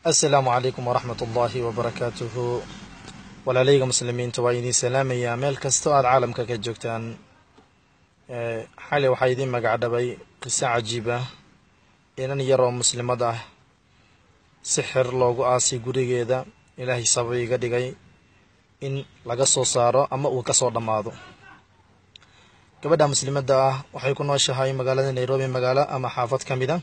assalaamu calaykum waraxmat ullaahi wabarakaatuhu walaalayga muslimiinta waa idiin salaamayaa meel kastoo aada caalamka ka joogtaan xali waxaa idiin magacdhabay qiso cajiib ah inan yaroo muslimad ah sixir loogu aasay gurigeeda ilaahay sabab iga dhigay in laga soo saaro ama uu ka soo dhammaado gabadha muslimadda ah waxay ku nooshahay magaalada nairobi magaalo ama xaafad ka mid a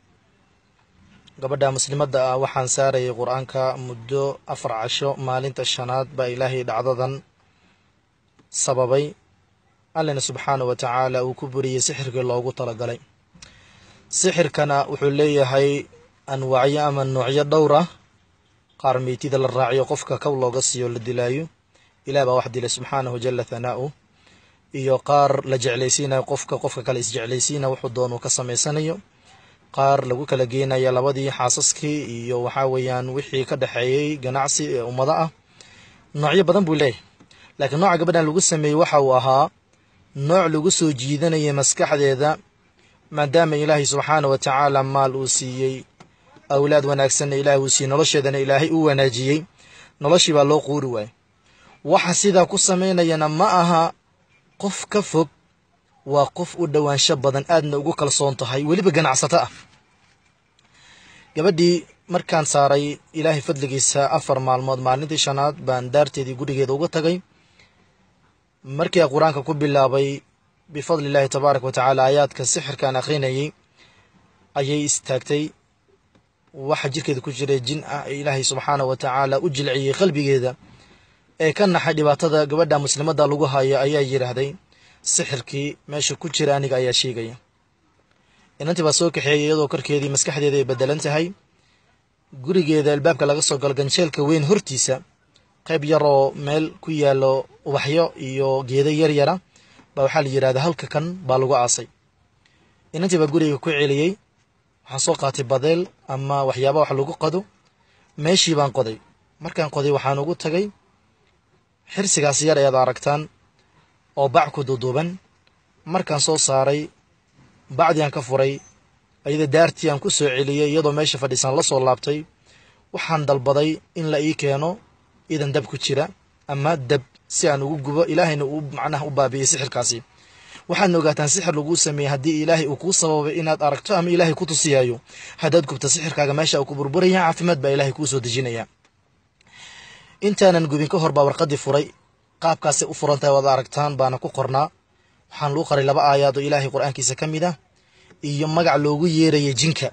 gabadha muslimadda ah waxaan saarayay qur-aanka muddo afar casho maalinta shanaad baa ilaahay dhacdadan sababay allina subxaanahu wa tacaala uu ku buriyey sixirkii loogu talagalay sixirkana wuxuu leeyahay anwaacyo ama noocyo dhowr ah qaar meytida la raaciyo qofka kow looga siiyo la dilaayo ilaah baa wax dilay subxaanahu jala thanaa'u iyo qaar la jeclaysiinayo qofka qofka kale isjeclaysiina wuxuu doonuu ka samaysanayo qaar lagu kala geenaya labadii xaasaskii iyo waxaa weeyaan wixii ka dhexeeyey ganacsi ee ummado ah noocyo badan buu leeyahay laakiin nooca gabadhan lagu sameeyey waxa uu ahaa nooc lagu soo jiidanayay maskaxdeeda maadaama ilaahay subxaana wa tacaala maal uu siiyey awlaad wanaagsanna ilaahay uu siiyey nolosheedana ilaahay uu wanaajiyey noloshii baa loo quuri waayey waxa sidaa ku samaynayana ma aha qof ka fog waa qof u dhowaansho badan aadna ugu kalsoon tahay weliba ganacsato ah gabadhii markaan saaray ilaahay fadligiisa afar maalmood maalintii shanaad baan daarteedii gurigeeda uga tagay markii a qur-aanka ku bilaabay bifadli illaahi tabaaraka wa tacaala aayaadka sixirkaan akhrinayay ayay istaagtay waxa jirkeeda ku jiray jin ah ee ilaahay subxaanah wa tacaala u jilciyey qalbigeeda ee ka naxay dhibaatada gabadha muslimadda lagu hayo ayaa yidhaahday sixirkii meesha ku jira aniga ayaa sheegaya inantii baa soo kaxeeyay iyadoo korkeedii maskaxdeeda ay bedelan tahay gurigeeda albaabka laga soo galo ganjeelka weyn hortiisa qayb yaroo meel ku yaalo ubaxyo iyo geedo yaryara baa waxaa la yidhahda halka kan baa lagu aasay inantii baa guriga ku celiyey waxaan soo qaatay badeel ama waxyaaba wax lagu qado meeshii baan qoday markaan qoday waxaan ugu tagay xirsigaas yar ayaad aragtaan oo bac ku duuduuban markaan soo saaray bacdii aan ka furay ayada daartii aan ku soo celiyey iyadoo meesha fadhiisan la soo laabtay waxaan dalbaday in la ii keeno idan dab ku jira ama dab si aan ugu gubo ilaahayna uu macnaha u baabi'iyey sixirkaasi waxaadna ogaataan sixir laguu sameeyey haddii ilaahay uu kuu sababay inaad aragto ama ilaahay ku tusiyaayo haddaad gubto sixirkaaga meesha uu ku burburaya caafimaad baa ilaahay kuu soo dejinaya intaanan gubin ka hor baa warqadii furay qaabkaasay u furan tahay waad aragtaan baana ku qornaa waxaan lagu qoray laba aayaad oo ilaahay qur-aankiisa ka mid ah iyo magac loogu yeerayay jinka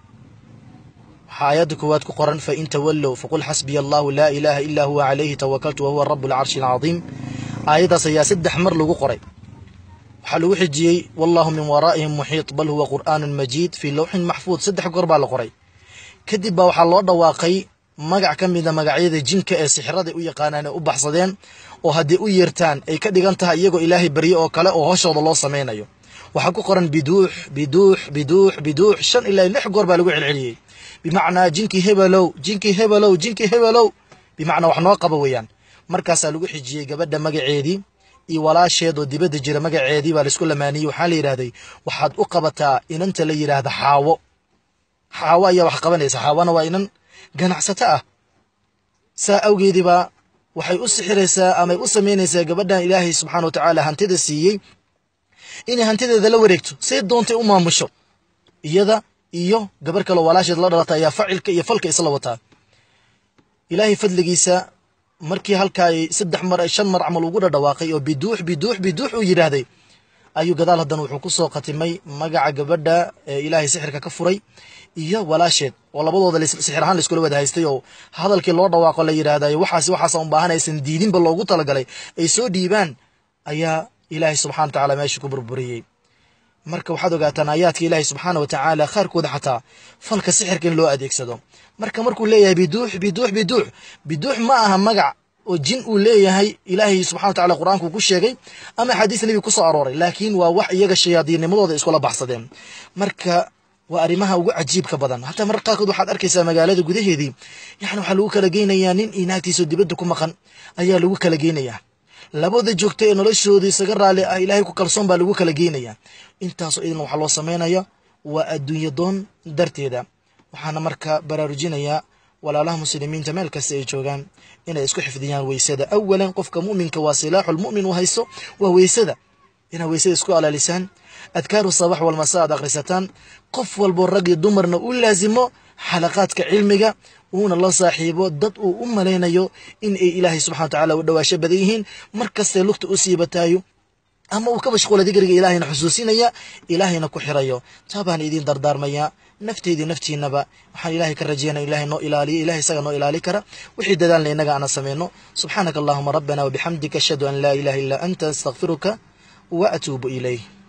waxaa aayadda koowaad ku qoran fa in tawallow faqul xasbiya allahu laa ilaaha ilaa huwa calayhi tawakaltu wahuwa rabu alcarshi alcadiim aayaddaas ayaa saddex mar lagu qoray waxaa lagu xijiyey wallahu min waraa'ihim muxiit bal huwa qur'aanun majiid fii lowxin maxfuud saddex goor baa la qoray kadib baa waxaa loo dhawaaqay magac ka mida magacyada jinka ee sixiraday u yaqaanaan ee u baxsadeen oo haddii u yeertaan ay ka dhigan tahay iyagoo ilaahay barye oo kale oo hoshooda loo samaynayo waxaa ku qoran biduux biduux biduux biduux shan ilaa lix goor baa lagu celceliyey bimacnaa jinkii hebelow jinkii hebelow jinkii hebelow bimacnaa wax noo qaba weeyaan markaasaa lagu xijiyey gabadha magaceedii iyo walaasheed oo dibadda jira magaceedii baa laisku lamaaniyey waxaa la yidhahday waxaad u qabataa inanta la yidhaahda xaawo xaawo ayaa wax qabanaysa xaawona waa inan ganacsato ah saa awgeediibaa waxay u sixiraysaa amay u samaynaysaa gabadhan ilaahay subxana wa tacaala hantida siiyey inay hantideeda la wareegto say doontay u maamusho iyada iyo gabar kaloo walaasheed la dhalata ayaa facilka iyo falka isla wataa ilaahay fadligiisa markii halkaa ay saddex mar shan mar camal ugu dhadhawaaqay oo biduux biduux biduux uu yidhaahday ayuu gadaal haddana wuxuu ku soo khatimay magaca gabadha ee ilaahay sixirka ka furay iyo walaasheed oo labadooda sixir ahaan laiskula wada haystay oo hadalkii loo dhawaaqo la yidhaahdayo waxaas waxaasa un baahan aysan diidinba loogu talagalay ay soo dhiibaan ayaa ilaahay subxana wa tacaala meesha ku burburiyey marka waxaad ogaataan aayaadka ilaahay subxaana wa tacaala qaarkooda xataa falka sixirka in loo adeegsado marka markuu leeyahay biduux biduux biduux biduux ma aha magac oo jin uu leeyahay ilaahay subxana wa tacala qur-aanku ku sheegay ama axaadiis nebiga ku soo arooray laakiin waa wax iyaga shayaadiinnimadooda iskula baxsadeen marka waa arrimaha ugu cajiibka badan hataa marar qaarkood waxaad arkaysaa magaalada gudaheedii yani waxaa lagu kala geynayaa nin iyo naagtiisoo dibadda ku maqan ayaa lagu kala geynayaa labada joogta ee noloshooda isaga raali ah ilaahay ku kalsoon baa lagu kala geynayaa intaasoo idin waxaa loo samaynaya waa adduunyo doon darteeda waxaana marka baraarujinayaa walaalaha muslimiinta meel kasta ay joogaan inay isku xifdiyaan weysada awalan qofka mu'minka waa silaaxulmu'min uu haysto waa weysada inaad weysada isku alaalisaan adkaaru sabax walmasa aad akhrisataan qof walbo rag iyo dumarna u laasimo xalaqaadka cilmiga uuna la saaxiibo dad uu u malaynayo in ay ilaahay subxana wa tacaala u dhawaasho badan yihiin mar kastay lugta u siibataayo ama uu ka mashquula digriga ilaahayna xusuusinaya ilaahayna ku xirayo taa baan idiin dardaarmayaa nafteydii naftiinaba waxaan ilaahay ka rajeynaya ilahay noo ilaaliyo ilahay isaga noo ilaali kara wixii dadaalna innaga aana sameyno subxaanaka allahuma rabbana wabixamdika ashhadu an laa ilaha illaa anta astakfiruka wa atuubu ilayh